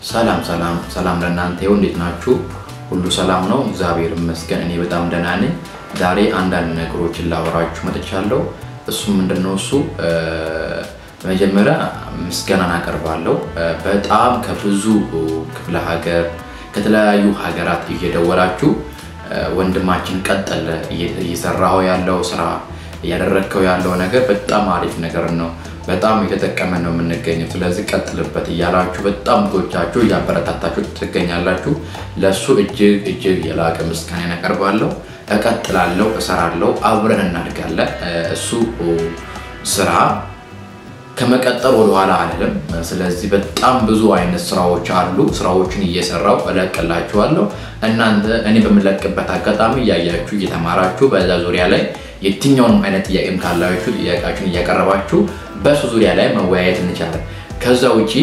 ሰላም ሰላም ሰላም ለእናንተ ይሁን። እንዴት ናችሁ? ሁሉ ሰላም ነው? እግዚአብሔር ይመስገን እኔ በጣም ደህና ነኝ። ዛሬ አንዳንድ ነገሮችን ላወራችሁ መጥቻለሁ። እሱ ምንድነው? እሱ በመጀመሪያ ምስጋናን አቀርባለሁ። በጣም ከብዙ ክፍለ ሀገር ከተለያዩ ሀገራት እየደወላችሁ ወንድማችን ቀጠለ እየሰራው ያለው ስራ እያደረግከው ያለው ነገር በጣም አሪፍ ነገር ነው፣ በጣም እየተጠቀመ ነው የምንገኘው። ስለዚህ ቀጥልበት እያላችሁ በጣም ብዙዎቻችሁ እያበረታታችሁ ትገኛላችሁ። ለእሱ እጅግ እጅግ የላቀ ምስጋና ያቀርባለሁ። እቀጥላለሁ፣ እሰራለሁ፣ አብረን እናድጋለን። እሱ ስራ ከመቀጠል ወደኋላ አልልም። ስለዚህ በጣም ብዙ አይነት ስራዎች አሉ። ስራዎችን እየሰራው እለቅላችኋለሁ። እናንተ እኔ በምለቅበት አጋጣሚ እያያችሁ እየተማራችሁ በዛ ዙሪያ ላይ የትኛውንም አይነት ጥያቄም ካላችሁ ጥያቄያችሁን እያቀረባችሁ በሱ ዙሪያ ላይ መወያየት እንችላለን። ከዛ ውጪ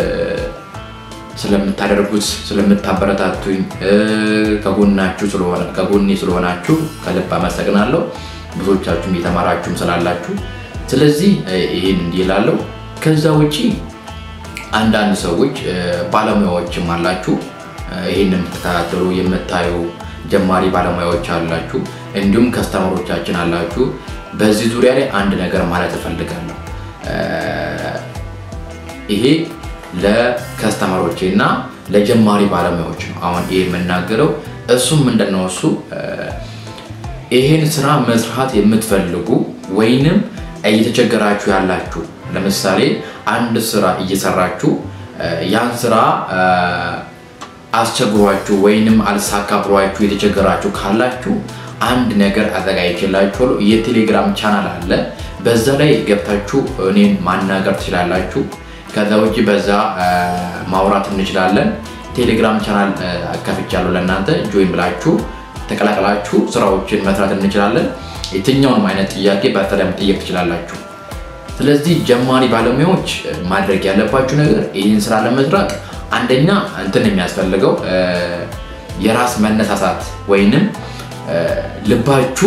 ስለምታደርጉት ስለምታበረታቱኝ ከጎናችሁ ስለሆነ ከጎኔ ስለሆናችሁ ከልብ አመሰግናለሁ። ብዙዎቻችሁም እየተማራችሁም ስላላችሁ ስለዚህ ይህን እንዲህ እላለሁ። ከዛ ውጪ አንዳንድ ሰዎች ባለሙያዎችም አላችሁ፣ ይህን የምትከታተሉ የምታዩ ጀማሪ ባለሙያዎች አላችሁ፣ እንዲሁም ከስተመሮቻችን አላችሁ። በዚህ ዙሪያ ላይ አንድ ነገር ማለት እፈልጋለሁ። ይሄ ለከስተመሮቼ እና ለጀማሪ ባለሙያዎች ነው አሁን ይሄ የምናገረው። እሱም ምንድነው እሱ ይሄን ስራ መስራት የምትፈልጉ ወይንም እየተቸገራችሁ ያላችሁ ለምሳሌ አንድ ስራ እየሰራችሁ ያን ስራ አስቸግሯችሁ ወይንም አልሳካ ብሏችሁ የተቸገራችሁ ካላችሁ አንድ ነገር አዘጋጅቼላችኋለሁ። የቴሌግራም ቻናል አለ። በዛ ላይ ገብታችሁ እኔን ማናገር ትችላላችሁ። ከዛ ውጭ በዛ ማውራት እንችላለን። ቴሌግራም ቻናል አካፍቻለሁ ለእናንተ ጆይን ብላችሁ ተቀላቅላችሁ ስራዎችን መስራት እንችላለን። የትኛውንም አይነት ጥያቄ በተለይ መጠየቅ ትችላላችሁ። ስለዚህ ጀማሪ ባለሙያዎች ማድረግ ያለባችሁ ነገር ይህን ስራ ለመስራት አንደኛ እንትን የሚያስፈልገው የራስ መነሳሳት ወይንም ልባችሁ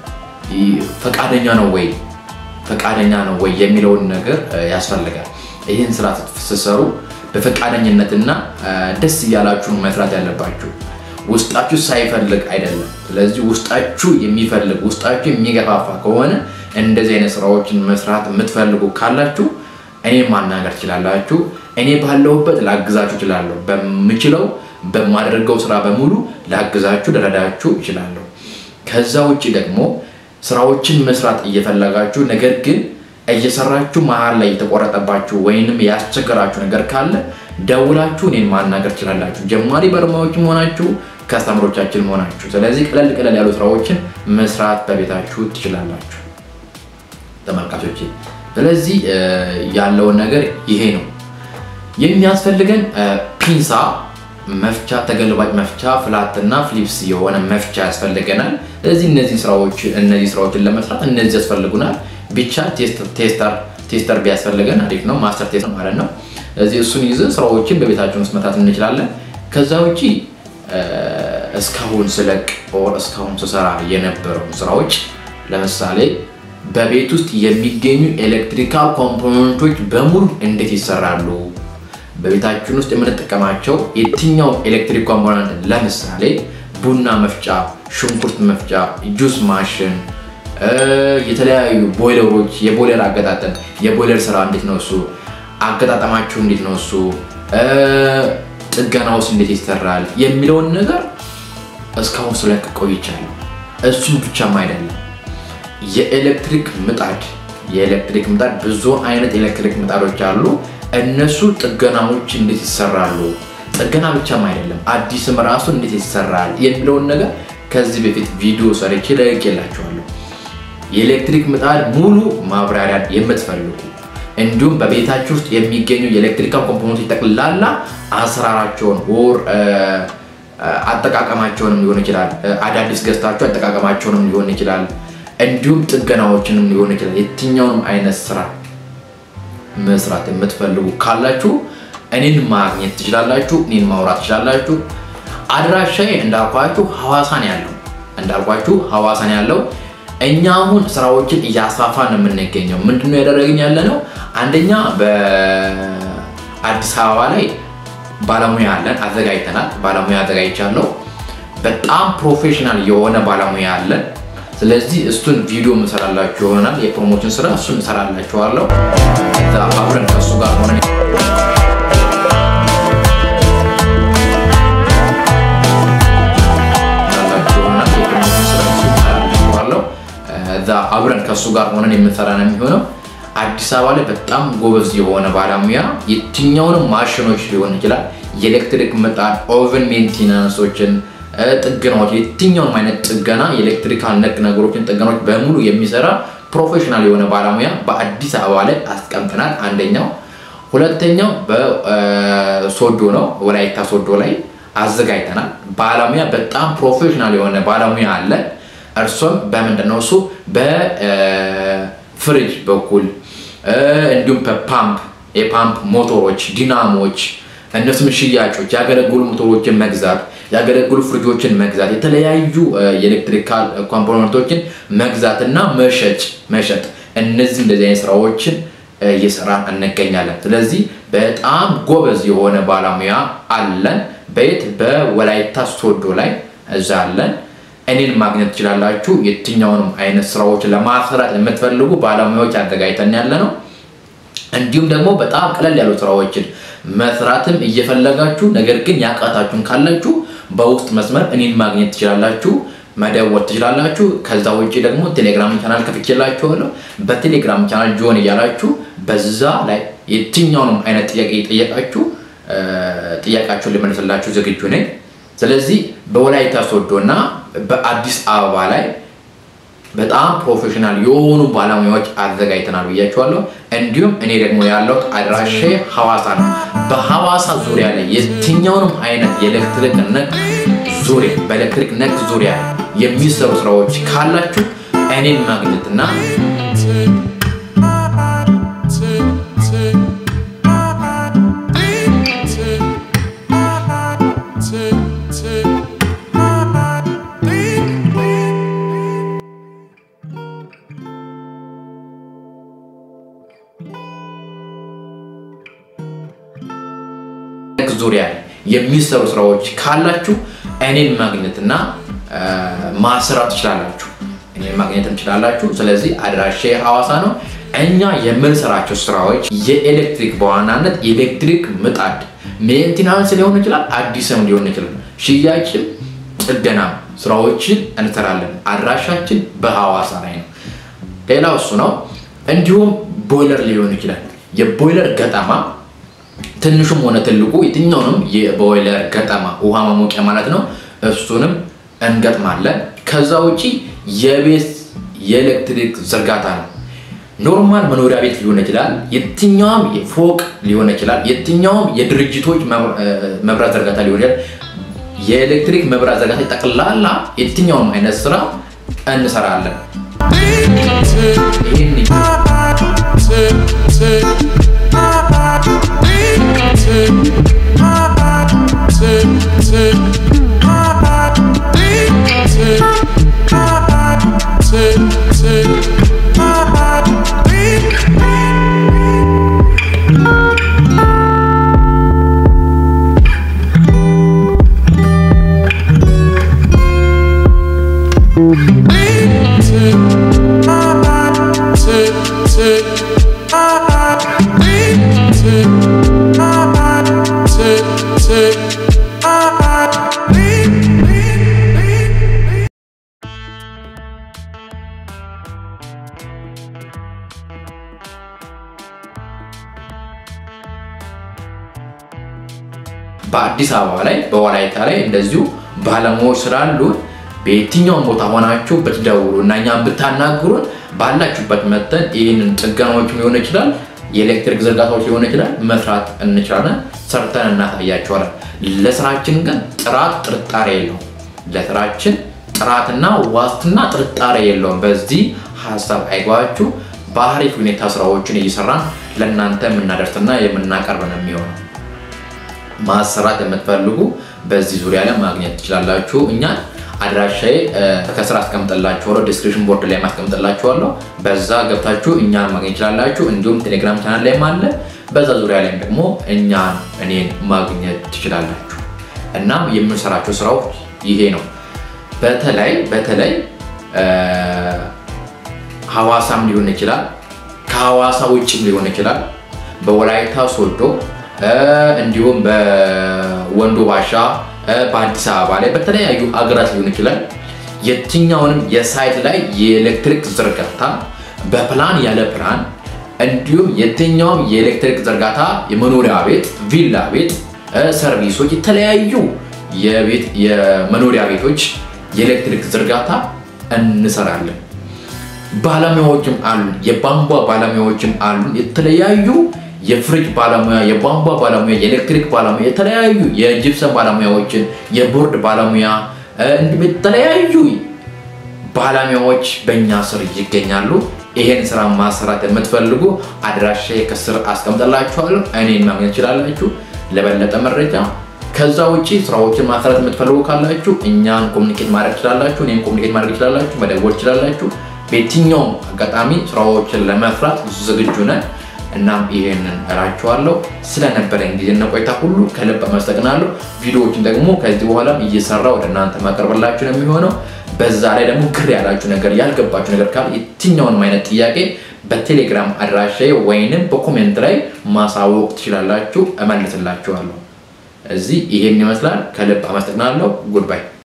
ፈቃደኛ ነው ወይ ፈቃደኛ ነው ወይ የሚለውን ነገር ያስፈልጋል። ይህን ስራ ስትሰሩ በፈቃደኝነትና ደስ እያላችሁ መስራት ያለባችሁ ውስጣችሁ ሳይፈልግ አይደለም። ስለዚህ ውስጣችሁ የሚፈልግ ውስጣችሁ የሚገፋፋ ከሆነ እንደዚህ አይነት ስራዎችን መስራት የምትፈልጉ ካላችሁ እኔ ማናገር ትችላላችሁ። እኔ ባለሁበት ላግዛችሁ እችላለሁ። በምችለው በማደርገው ስራ በሙሉ ላግዛችሁ ልረዳችሁ እችላለሁ። ከዛ ውጭ ደግሞ ስራዎችን መስራት እየፈለጋችሁ ነገር ግን እየሰራችሁ መሀል ላይ የተቆረጠባችሁ ወይንም ያስቸገራችሁ ነገር ካለ ደውላችሁ እኔን ማናገር ትችላላችሁ። ጀማሪ ባለሙያዎችም ሆናችሁ ከስተመሮቻችን ሆናችሁ። ስለዚህ ቀለል ቀለል ያሉ ስራዎችን መስራት በቤታችሁ ትችላላችሁ ተመልካቾች። ስለዚህ ያለውን ነገር ይሄ ነው የሚያስፈልገን። ፒንሳ መፍቻ፣ ተገልባጭ መፍቻ፣ ፍላት እና ፍሊፕስ የሆነ መፍቻ ያስፈልገናል። ስለዚህ እነዚህ ስራዎች እነዚህ ስራዎችን ለመስራት እነዚህ ያስፈልጉናል። ብቻ ቴስተር ቴስተር ቢያስፈልገን አሪፍ ነው። ማስተር ቴስተር ማለት ነው። ስለዚህ እሱን ይዘን ስራዎችን በቤታችን ውስጥ መስራት እንችላለን። ከዛ ውጪ እስካሁን ስለቅ ኦር እስካሁን ስሰራ የነበረው ስራዎች ለምሳሌ በቤት ውስጥ የሚገኙ ኤሌክትሪካል ኮምፖነንቶች በሙሉ እንዴት ይሰራሉ፣ በቤታችን ውስጥ የምንጠቀማቸው የትኛው ኤሌክትሪክ ኮምፖነንት ለምሳሌ ቡና መፍጫ፣ ሽንኩርት መፍጫ፣ ጁስ ማሽን፣ የተለያዩ ቦይለሮች፣ የቦይለር አገጣጠም፣ የቦይለር ስራ እንዴት ነው እሱ አገጣጠማችሁ እንዴት ነው እሱ ጥገና ውስጥ እንዴት ይሰራል የሚለውን ነገር እስካሁን ስለቅ ቆይቻለሁ። እሱም ብቻም አይደለም የኤሌክትሪክ ምጣድ የኤሌክትሪክ ምጣድ ብዙ አይነት ኤሌክትሪክ ምጣዶች አሉ። እነሱ ጥገናዎች እንዴት ይሰራሉ፣ ጥገና ብቻም አይደለም አዲስም ራሱ እንዴት ይሰራል የሚለውን ነገር ከዚህ በፊት ቪዲዮ ሰርቼ ለቅቄላችኋለሁ። የኤሌክትሪክ ምጣድ ሙሉ ማብራሪያ የምትፈልጉ እንዲሁም በቤታችሁ ውስጥ የሚገኙ የኤሌክትሪካል ኮምፖነንቶች ጠቅላላ አሰራራቸውን ወር አጠቃቀማቸውንም ሊሆን ይችላል። አዳዲስ ገዝታችሁ አጠቃቀማቸውንም ሊሆን ይችላል። እንዲሁም ጥገናዎችንም ሊሆን ይችላል። የትኛውንም አይነት ስራ መስራት የምትፈልጉ ካላችሁ እኔን ማግኘት ትችላላችሁ። እኔን ማውራት ትችላላችሁ። አድራሻዬ እንዳልኳችሁ ሐዋሳን ያለው እንዳልኳችሁ ሐዋሳን ያለው እኛ አሁን ስራዎችን እያስፋፋን የምንገኘው ምንድነው ያደረግን ያለ ነው። አንደኛ በአዲስ አበባ ላይ ባለሙያ አለን፣ አዘጋጅተናል። ባለሙያ አዘጋጅቻለሁ። በጣም ፕሮፌሽናል የሆነ ባለሙያ አለን። ስለዚህ እሱን ቪዲዮ ምሰራላችሁ ይሆናል። የፕሮሞሽን ስራ እሱን እሰራላችኋለሁ። ከዛ አብረን ከእሱ ጋር ሆነን እዛ አብረን ከእሱ ጋር ሆነን የምንሰራ ነው የሚሆነው። አዲስ አበባ ላይ በጣም ጎበዝ የሆነ ባለሙያ የትኛውንም ማሽኖች ሊሆን ይችላል፣ የኤሌክትሪክ ምጣድ፣ ኦቨን ሜንቴናንሶችን፣ ጥገናዎች፣ የትኛውንም አይነት ጥገና የኤሌክትሪካል ነክ ነገሮችን ጥገናዎች በሙሉ የሚሰራ ፕሮፌሽናል የሆነ ባለሙያ በአዲስ አበባ ላይ አስቀምጠናል። አንደኛው። ሁለተኛው በሶዶ ነው፣ ወላይታ ሶዶ ላይ አዘጋጅተናል። ባለሙያ በጣም ፕሮፌሽናል የሆነ ባለሙያ አለ። እርሱም በምንድን ነው እሱ በፍሪጅ በኩል እንዲሁም በፓምፕ የፓምፕ ሞተሮች፣ ዲናሞች፣ እነሱም ሽያጮች፣ ያገለግሉ ሞተሮችን መግዛት፣ ያገለግሉ ፍሪጆችን መግዛት፣ የተለያዩ የኤሌክትሪካል ኮምፖነንቶችን መግዛት እና መሸጭ መሸጥ እነዚህ እንደዚህ አይነት ስራዎችን እየሰራ እንገኛለን። ስለዚህ በጣም ጎበዝ የሆነ ባለሙያ አለን። በየት በወላይታ ሶዶ ላይ እዛ አለን። እኔን ማግኘት ትችላላችሁ። የትኛውንም አይነት ስራዎች ለማሰራት የምትፈልጉ ባለሙያዎች አዘጋጅተን ያለ ነው። እንዲሁም ደግሞ በጣም ቀለል ያሉ ስራዎችን መስራትም እየፈለጋችሁ ነገር ግን ያቃታችሁን ካላችሁ በውስጥ መስመር እኔን ማግኘት ትችላላችሁ፣ መደወል ትችላላችሁ። ከዛ ውጭ ደግሞ ቴሌግራም ቻናል ከፍቼላችኋለሁ። በቴሌግራም ቻናል ጆን እያላችሁ በዛ ላይ የትኛውንም አይነት ጥያቄ የጠየቃችሁ ጥያቄያችሁን ልመልስላችሁ ዝግጁ ነኝ። ስለዚህ በወላይታ ሶዶ እና በአዲስ አበባ ላይ በጣም ፕሮፌሽናል የሆኑ ባለሙያዎች አዘጋጅተናል ብያቸዋለሁ። እንዲሁም እኔ ደግሞ ያለሁት አድራሻ ሐዋሳ ነው። በሐዋሳ ዙሪያ ላይ የትኛውንም አይነት የኤሌክትሪክ ነክ ዙሪያ በኤሌክትሪክ ነክ ዙሪያ የሚሰሩ ስራዎች ካላችሁ እኔን ማግኘትና ዙሪያ የሚሰሩ ስራዎች ካላችሁ እኔን ማግኘትና ማሰራት ትችላላችሁ። እኔን ማግኘት ትችላላችሁ። ስለዚህ አድራሻ ሐዋሳ ነው። እኛ የምንሰራቸው ስራዎች የኤሌክትሪክ በዋናነት የኤሌክትሪክ ምጣድ ሜንቴናንስ ሊሆን ይችላል፣ አዲስም ሊሆን ይችላል፣ ሽያጭም ጥገና ስራዎችን እንሰራለን። አድራሻችን በሐዋሳ ላይ ነው። ሌላው እሱ ነው። እንዲሁም ቦይለር ሊሆን ይችላል። የቦይለር ገጠማ ትንሹም ሆነ ትልቁ የትኛውንም የቦይለር ገጠማ ውሃ ማሞቂያ ማለት ነው። እሱንም እንገጥማለን። ከዛ ውጪ የቤት የኤሌክትሪክ ዝርጋታ ነው። ኖርማል መኖሪያ ቤት ሊሆን ይችላል፣ የትኛውም ፎቅ ሊሆን ይችላል፣ የትኛውም የድርጅቶች መብራት ዝርጋታ ሊሆን ይችላል። የኤሌክትሪክ መብራት ዝርጋታ ጠቅላላ የትኛውም አይነት ስራ እንሰራለን። ይህን በአዲስ አበባ ላይ በወላይታ ላይ እንደዚሁ ባለሙያዎች ስላሉ በየትኛውም ቦታ ሆናችሁ ብትደውሉ እና እኛም ብታናግሩን ባላችሁበት መጠን ይህንን ጥገናዎች ሊሆን ይችላል፣ የኤሌክትሪክ ዝርጋታዎች ሊሆን ይችላል መስራት እንችላለን። ሰርተን እናሳያቸዋለን። ለስራችን ግን ጥራት ጥርጣሬ የለውም። ለስራችን ጥራትና ዋስትና ጥርጣሬ የለውም። በዚህ ሀሳብ አይጓችሁ። በአሪፍ ሁኔታ ስራዎችን እየሰራን ለእናንተ የምናደርስና የምናቀርብ ነው የሚሆነው። ማሰራት የምትፈልጉ በዚህ ዙሪያ ላይ ማግኘት ትችላላችሁ። እኛን አድራሻዬ ከስራ አስቀምጥላችኋለሁ፣ ዲስክሪፕሽን ቦርድ ላይ ማስቀምጥላችኋለሁ። በዛ ገብታችሁ እኛን ማግኘት ትችላላችሁ። እንዲሁም ቴሌግራም ቻናል ላይም አለ። በዛ ዙሪያ ላይም ደግሞ እኛን እኔን ማግኘት ትችላላችሁ። እናም የምንሰራቸው ስራዎች ይሄ ነው። በተለይ በተለይ ሐዋሳም ሊሆን ይችላል፣ ከሐዋሳ ውጭም ሊሆን ይችላል፣ በወላይታ ሶዶ እንዲሁም በወንዶ ባሻ፣ በአዲስ አበባ ላይ በተለያዩ ሀገራት ሊሆን ይችላል። የትኛውንም የሳይት ላይ የኤሌክትሪክ ዝርጋታ በፕላን ያለ ፕላን እንዲሁም የትኛውም የኤሌክትሪክ ዝርጋታ የመኖሪያ ቤት፣ ቪላ ቤት፣ ሰርቪሶች፣ የተለያዩ የመኖሪያ ቤቶች የኤሌክትሪክ ዝርጋታ እንሰራለን። ባለሙያዎችም አሉን፣ የቧንቧ ባለሙያዎችም አሉን። የተለያዩ የፍሪጅ ባለሙያ፣ የቧንቧ ባለሙያ፣ የኤሌክትሪክ ባለሙያ፣ የተለያዩ የጅብሰን ባለሙያዎችን፣ የቦርድ ባለሙያ እንዲሁም የተለያዩ ባለሙያዎች በእኛ ስር ይገኛሉ። ይሄን ስራ ማሰራት የምትፈልጉ አድራሻ ከስር አስቀምጠላችኋለሁ። እኔን ማግኘት ትችላላችሁ ለበለጠ መረጃ። ከዛ ውጭ ስራዎችን ማሰራት የምትፈልጉ ካላችሁ እኛን ኮሚኒኬት ማድረግ ትችላላችሁ። እኔን ኮሚኒኬት ማድረግ ትችላላችሁ፣ መደወል ትችላላችሁ። በየትኛውም አጋጣሚ ስራዎችን ለመስራት ዝግጁ ነን። እናም ይሄንን እላችኋለሁ። ስለነበረን ጊዜና ቆይታ ሁሉ ከልብ አመሰግናለሁ። ቪዲዮዎችን ደግሞ ከዚህ በኋላም እየሰራ ወደ እናንተ ማቀርብላችሁ ነው የሚሆነው። በዛ ላይ ደግሞ ግር ያላችሁ ነገር ያልገባችሁ ነገር ካለ የትኛውንም አይነት ጥያቄ በቴሌግራም አድራሻዬ ወይንም በኮሜንት ላይ ማሳወቅ ትችላላችሁ፣ እመልስላችኋለሁ። እዚህ ይሄን ይመስላል። ከልብ አመሰግናለሁ። ጉድባይ